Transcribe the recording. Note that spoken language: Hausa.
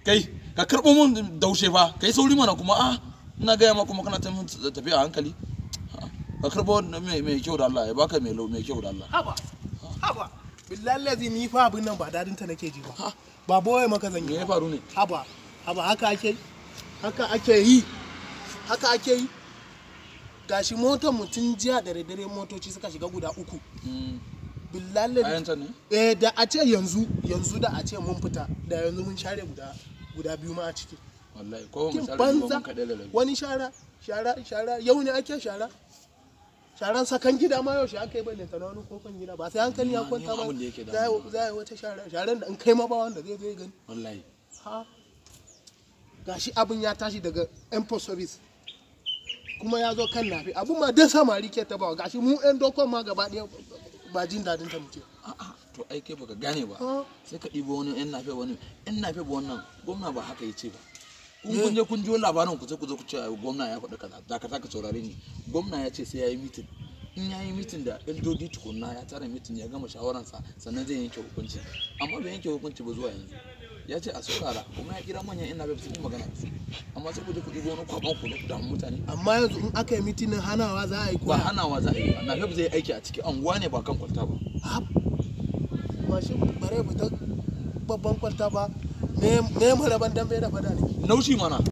kai ka karɓo mun daushe fa kai sauri mana kuma a ina gaya ma kuma kana ta mun tafiya a hankali Ah, ka karɓo mai mai kyau da Allah ya baka mai lau mai kyau da Allah haba haba billahi lazi ni fa abin nan ba dadin ta nake ji ba ba boye maka zan me yi ya ba. faru ne haba haba haka ake yi haka ake yi haka ake yi gashi motar mutum jiya da dare motoci suka shiga guda uku Mm, billahi lazi ayanta ne eh da a ce yanzu yanzu da a ce mun fita da yanzu mun share guda guda biyu ma a ciki wallahi ko mu kin share ba banza mun kaɗai da rabi wani shara shara shara yau ne ake shara sharan sakan gida ma yau shi aka yi bane ta wani kofan gida ba sai hankali ya Ni ma- kwanta ni ma ba abin da yake za a yi- za a yi wata shara sharan da in kai ma ba wanda zai zai gani wallahi ha gashi abin ya tashi daga import service kuma ya zo kan nafi abin ma dai samari ke tabawa gashi mu yan dokon ma gaba ɗaya ba jin dadin ta muke a'a to ai kai baka gane ba ha sai ka ɗibo wani yan nafe wani yan nafe ba wannan gwamna ba haka ya ce ba kun kun je kun ji wani labarin ku sai ku zo ku ce ai, gwamna ya faɗi kaza da ka ka saurare ni gwamna ya ce sai ya yi mitin in ya yi mitin da LDD tukunna ya tara mitin ya gama shawararsa sannan zai yanke hukunci amma bai yanke hukunci ba zuwa yanzu ya ce a saurara kuma ya kira manyan yan nafe su yi magana da su amma sai ku je ku ɗibo wani kwaɓan ku ku damu mutane amma yanzu in aka yi mitinin hanawa za a yi ba kuwa hanawa za a yi ba nafe ba zai yi aiki a ciki anguwa ne ba kan kwalta ba mashin bare fita babban kwalta ba me me maraban dambe da fada ne naushi mana